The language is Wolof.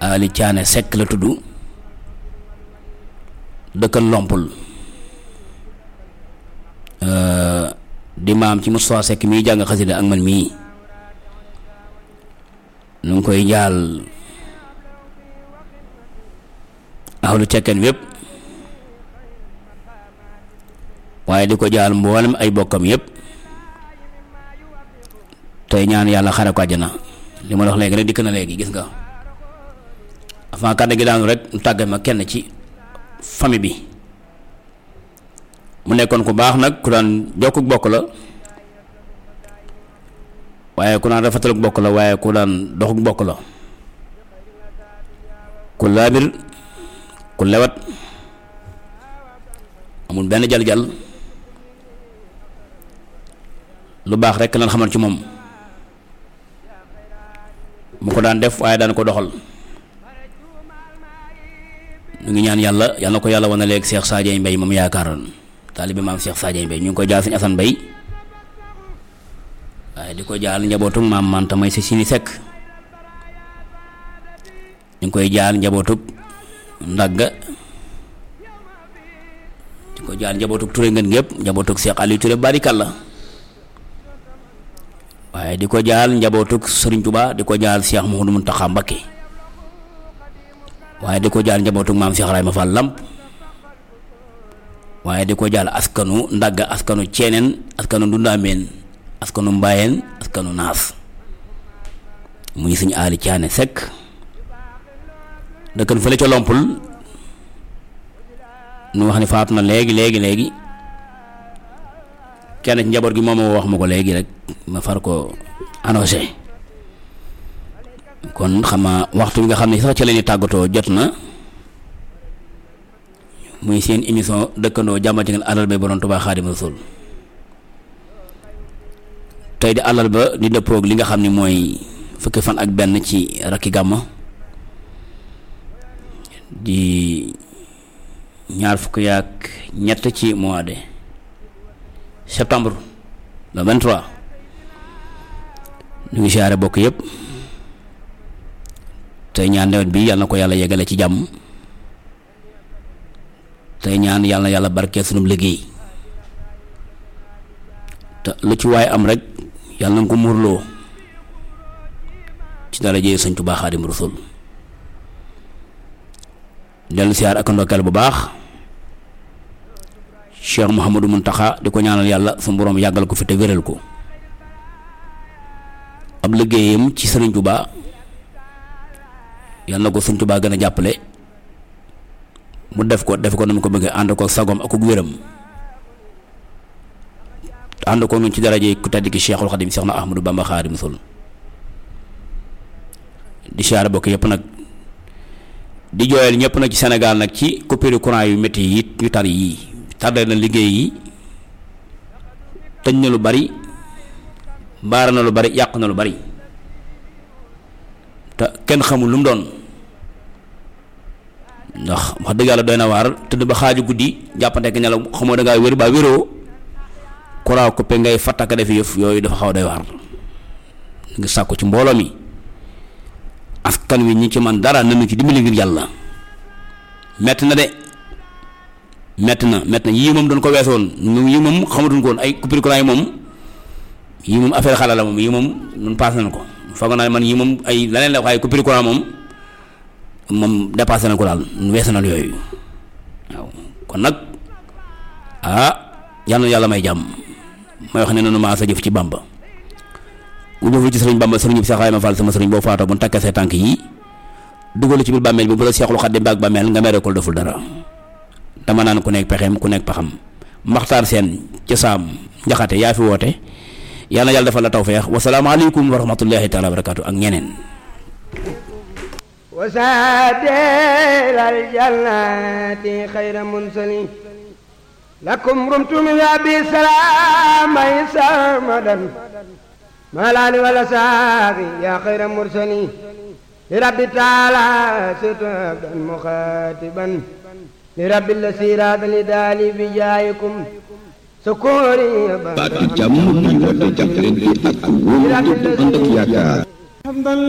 Ali Caane Sekk la tudd dëkkal Lompul di maam ci Moustapha Sekk mii jàng xasida ak man mii nu ngi koy jaal ahlu cekkeen wépp waaye di ko jaal mboolem ay bokkam yépp tey ñaan yàlla xare ko àjjana li ma la wax léegi rek dikk na léegi gis nga avant kàddu gi daanu rek mu tàggat ma kenn ci famille bi mu nekkoon ku baax nag ku daan jokkuk bokk la waaye ku daan rafetaluk bokk la waaye ku daan doxuk bokk la ku laabir ku lewat amul benn jal-jal lu baax rek lan xamal ci moom mu ko daan def waaye daan ko doxal ñu ngi ñaan yàlla yal na ko yàlla wane léegi Cheikh Sadio Mbaye moom yaakaaroon taalibe maam Cheikh Sadio Mbaye ñu ngi koy jaal suñu Assane Mbaye waaye di ko jaal njabootuk maam Manta may si sini sekk ñu ngi koy jaal njabootuk ndagga di ko jaal njabootuk Touré ngeen gépp njabootuk Cheikh Aliou Touré barikalla waaye di ko jaal njabootuk Serigne Touba di ko jaal Cheikh Mouhamadou Mountakha Mbacké waaye di ko jaal njabootuk maam Cheikh Rayma Fall Lamp waaye di ko jaal askanu ndagga askanu ceeneen askanu ndundaameen askanu mbaayeen askanu naas muy suñu aali caane sekk dëkkan fële ca lompul nu wax ni faatu na léegi léegi léegi kenn ci njaboot gi moom moo wax ma ko léegi rek ma far ko annoncé kon xama waxtu bi nga xam ne sax ci la ñuy tàggatoo jot na muy seen émission dëkkandoo jàmm ci ngeen alal ba borom Tuubaa Xaadimu Rasuul tey di alal ba di dëppoog li nga xam ne mooy fukki fan ak benn ci rakki gàmma di ñaar fukki yaak ñett ci mois de septembre le 23 ñu ngi siyaare bokk yëpp tey ñaan nawet bi yàlla na ko yàlla yeggale ci jàmm tey ñaan yàlla na yàlla barkeel sunum liggéey te lu ci waaye am rek yàlla na ko muurloo ci dara jëye Sëñ Tuubaa Xaadimu Rasuul dellu siyaar ak ndokkeel bu baax Cheikh Mouhamadou Mountakha di ko ñaanal yàlla su boroom yàggal ko fi te wéral ko ab liggéeyam ci Sëriñ Tuubaa yàlla na ko Sëriñ Tuubaa gën a jàppale mu def ko def ko na mu ko bëggee ànd ko sagom ak wéram ànd ko ñun ci daraje ku tedd ki Cheikhul Khadim Cheikh na Ahmadou Bamba Xaadimu Rasuul di siyaare bokk yëpp nag di jooyal ñëpp nag ci Sénégal nag ci coupure courant yu métti yi yu tar yi tardé na liggéey yi tëj na lu bari baara na lu bari yàq na lu bari te kenn xamul lu mu doon ndax wax dëgg yàlla doy na waar tëdd ba xaaju guddi jàppante ak nelaw xamoo da ngaa wér ba wéroo courant coupé ngay fattaka def yëf yooyu dafa xaw doy waar ngi sàkku ci mbooloo mi askan wi ñi ci man dara nañu ci dimbali ngir yàlla metti na de metti na metti na yii moom doon ko weesoon yii moom xamatuñ ko woon ay coupure courant yi moom yii moom affaire xala la moom yii moom nun passé nañ ko foog naa man yii moom ay leneen la waaye coupure courant moom moom dépassé na ko daal weesu na yooyu waaw kon nag ah yal na yàlla may jàmm may wax ne nanu maa sa jëf ci Bàmba bu jëful ci sëriñ Bàmba sëriñ bi Seex Ibrahima Fall sama sëriñ boo faatoo bu nu takkee say tànk yi dugal ci biir bàmmeel bi bu la Seexul Xadiim baag bàmmeel nga mere ko deful dara dama naan ku nekk pexeem ku nekk paxam maxtaar seen ca saam njaxate yaa fi woote yal na yàlla defal la tawfeex wasalaamaaleykum wa rahmatullahi taala wa barakaatu ak ñeneen وسادر الجنات خير منسلي لكم رمت من أبي سلام سرمدا ما الآل والأصحاب يا خير مرسلي لرب تعالى ستبدا مخاطبا لرب السيرات لدالي بجايكم سكوري baatu jàmm bi woote jàppalante ak wóolu ànd ak yaakaar